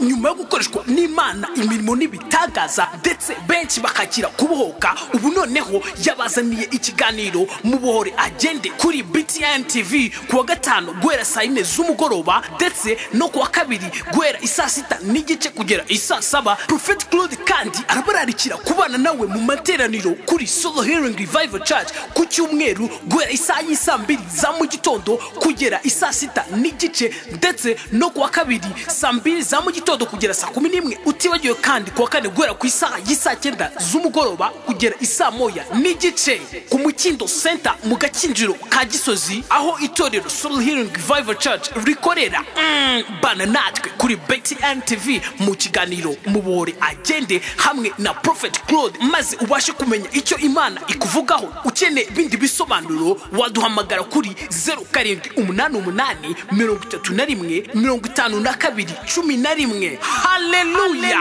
nyuma yo gukoreshwa n'imana imirimo n'ibitangaza ndetse benshi bakakira kubohoka ubu noneho yabazaniye ikiganiro mubohore agende kuri btn tv ku wa gatanu guhera saa yine z'umugoroba ndetse no ku wa kabiri guhera isaa sita n'igice kugera isaa saba prophet claude kandi arabararikira kubana nawe mu materaniro kuri solo healing revival church ku cyumweru guhera isaha y'isaa mbiri za mu gitondo kugera isaa sita n'igice ndetse no ku wa kabiri saa mbiri za mu gitondo kugera saa kumi n'imwe utibagiwe kandi ku wa kane guhera ku isaha y'isaa cyenda z'umugoroba kugera isaa moya n'igice ku mukindo senta mu gakinjiro ka gisozi aho itorero solo healing revival church rikorera Mm, bana natwe kuri btn tv mu kiganiro mubore agende hamwe na prophet claude maze ubashe kumenya icyo imana ikuvugaho ukeneye ibindi bisobanuro waduhamagara kuri 0788 31 52 11 haleluya